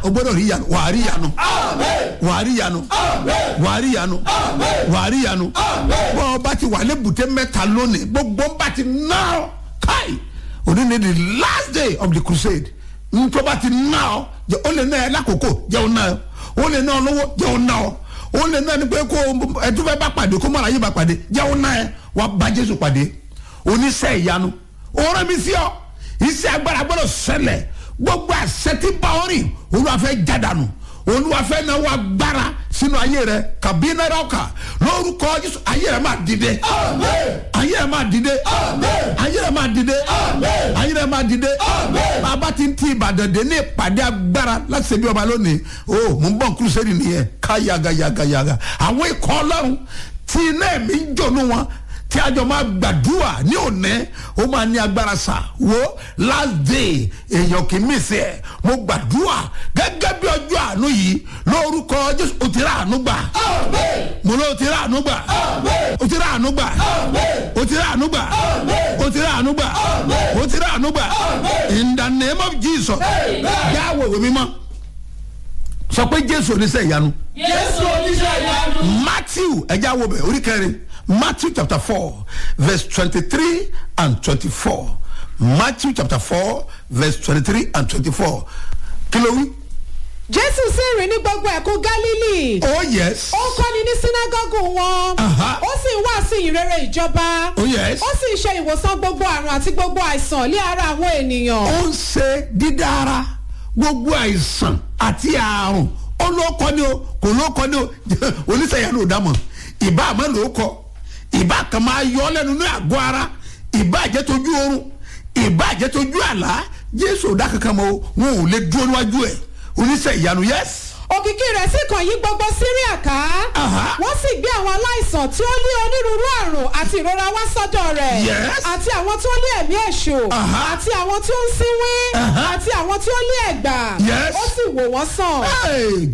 o gbọ́dọ̀ rí ìyanu wàá rí ìyanu wàá rí ìyanu wàá rí ìyanu wàá rí ìyanu bọ́ ọ bá ti wà ní bùtẹ́ mẹ́ta lónìí gbogbo ń bá ti ná ọ káì òní ni the last day of the crusade ntọ́ bá ti ná ọ jẹ́ ó lè ná ẹ lákòókò jẹ́ ó ná ọ ó lè ná ọ lọ́wọ́ jẹ́ ó ná ọ ó lè ná ẹni pé kó ẹtúfẹ́ bá pàdé kó mọ̀ra yìí bá pàdé jẹ́ ó ná ẹ wàá bá jésù pàdé oníṣẹ́ ìyanu òórùn mi sí ọ iṣẹ́ agbára gbọ́dọ̀ ṣẹlẹ̀ gbogbo àṣẹ tí bá ọ rìn olúwa fẹ́ jádànù olúwa fẹ́ náwó agbára sínú ayé rẹ kàbí náírà ọkà lórúkọ jésù ayé rẹ máa dìde ayé rẹ máa dìde ayé rẹ máa dìde ayé rẹ máa dìde bàbá ti ń ti ìbàdàn dé ní ìpàdé agbára láti ṣe bí ọba lónìí o mò ń bọ̀ kúrúsẹ́rì nìyẹn ká yagayagayaga àwọn ikọ̀ ọlọ́run tí iná ẹ̀mí ń jọ̀nù wọn tí a jọ máa gbàdúrà ní òní ó máa ní agbára sà wo last day èèyàn kì í mísì ẹ mo gbàdúrà gẹ́gẹ́ bí ọjọ́ àánú yìí lórúkọ jésù o ti rà àánú gbà mo ló ti rà àánú gbà o ti rà àánú gbà o ti rà àánú gbà o ti rà àánú gbà o ti rà àánú gbà in the name of jesus yàwó ìwé mímọ́ sọ pé jésù oníṣẹ́ ìyanu Jésù oníṣẹ́ ìyanu. matthew ẹja wo bẹ orí kẹrin matthew chapter four verse twenty-three and twenty-four matthew chapter four verse twenty-three and twenty-four kí ló wí. jésù sì rìn ní gbogbo ẹ̀kún gálílì oh yes ó kọ́ni ní sínágọ́gù wọn Aha. ó sì ń wàásù ìrere ìjọba oh yes ó sì ń ṣe ìwòsàn gbogbo àrùn àti gbogbo àìsàn lé ara àwọn ènìyàn ó ń ṣe dídára gbogbo àìsàn àti àrùn ó ló kọ́ ni o kò ló kọ́ ni o oníṣẹ́yà ló dá mọ̀ ìbá àmọ́ ló kọ́ ìbá kan máa yọ ọ́ lẹ́nu ní àgọ́ ara ìbá àjẹtójú oorun ìbá àjẹtójú àlá jésù ò dá kankan mọ́ o wọn ò lè dúró níwájú ẹ̀ oníṣẹ́ ìyanu yẹ́sì. òkìkí rẹ̀ sì kàn yí gbogbo síríà ká Aha. wọ́n sì gbé àwọn aláìsàn tí ó ní onírúurú àrùn àti ìrora wá sọ́dọ̀ rẹ̀ Yes. àti àwọn tí ó ní ẹ̀mí èṣù Aha. àti àwọn tí ó ń sínwín Aha. àti àwọn tí ó ní ẹ̀gbà Yes. ó sì wò wọ́n sàn. Hey,